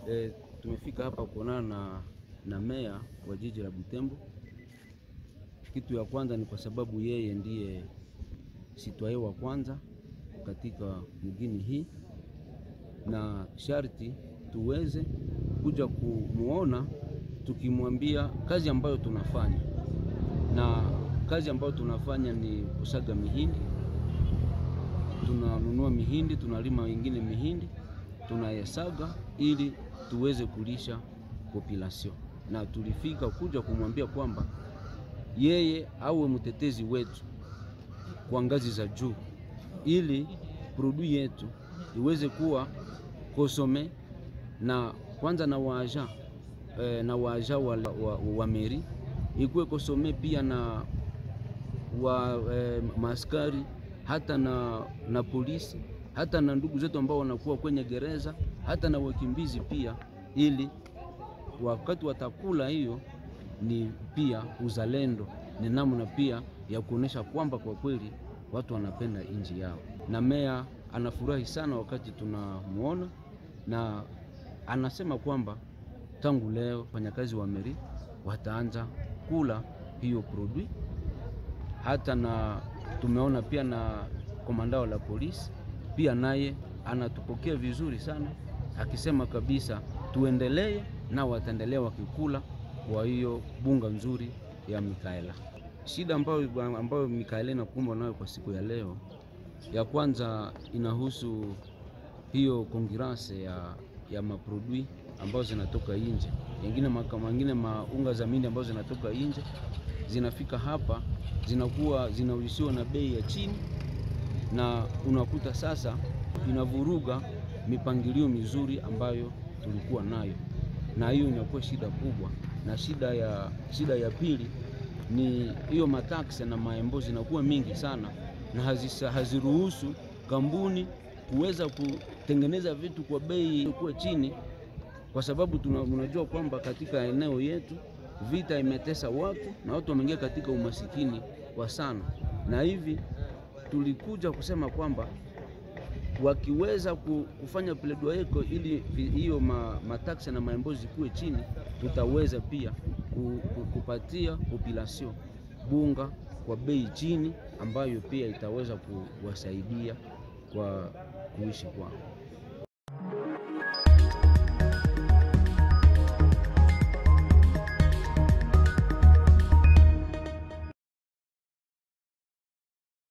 E, tumefika hapa kuonana na, na meya wa jiji la Butembo. Kitu ya kwanza ni kwa sababu yeye ndiye sitwaye wa kwanza katika mgini hii, na sharti tuweze kuja kumuona tukimwambia kazi ambayo tunafanya, na kazi ambayo tunafanya ni kusaga mihindi. Tunanunua mihindi, tunalima wengine mihindi, tunayesaga ili tuweze kulisha population, na tulifika kuja kumwambia kwamba yeye awe mtetezi wetu kwa ngazi za juu, ili produit yetu iweze kuwa kosome na kwanza na waaja eh, na waaja wa, wa, wa meri ikuwe kosome pia na wa eh, maaskari hata na, na polisi hata na ndugu zetu ambao wanakuwa kwenye gereza hata na wakimbizi pia, ili wakati watakula hiyo ni pia uzalendo, ni namna pia ya kuonesha kwamba kwa kweli watu wanapenda nchi yao. Na meya anafurahi sana wakati tunamuona, na anasema kwamba tangu leo wafanyakazi wa meri wataanza kula hiyo produit. Hata na tumeona pia na komandao la polisi pia naye anatupokea vizuri sana, akisema kabisa tuendelee na wataendelea wakikula kwa hiyo bunga nzuri ya Mikaela. Shida ambayo, ambayo Mikaela inakumbwa nayo kwa siku ya leo, ya kwanza inahusu hiyo konkurance ya, ya maprodui ambazo zinatoka nje, yengine mengine maunga za mindi ambazo zinatoka nje zinafika hapa zinakuwa zinauzishiwa na bei ya chini, na unakuta sasa inavuruga mipangilio mizuri ambayo tulikuwa nayo, na hiyo inakuwa shida kubwa. Na shida ya, shida ya pili ni hiyo mataksi na maembo zinakuwa mingi sana na hazisa, haziruhusu kampuni kuweza kutengeneza vitu kwa bei kuwa chini, kwa sababu tunajua kwamba katika eneo yetu vita imetesa watu na watu wameingia katika umasikini kwa sana, na hivi tulikuja kusema kwamba wakiweza kufanya pledoyeko ili hiyo mataksi na maembozi kuwe chini, tutaweza pia kupatia population bunga kwa bei chini, ambayo pia itaweza kuwasaidia kwa kuishi kwao.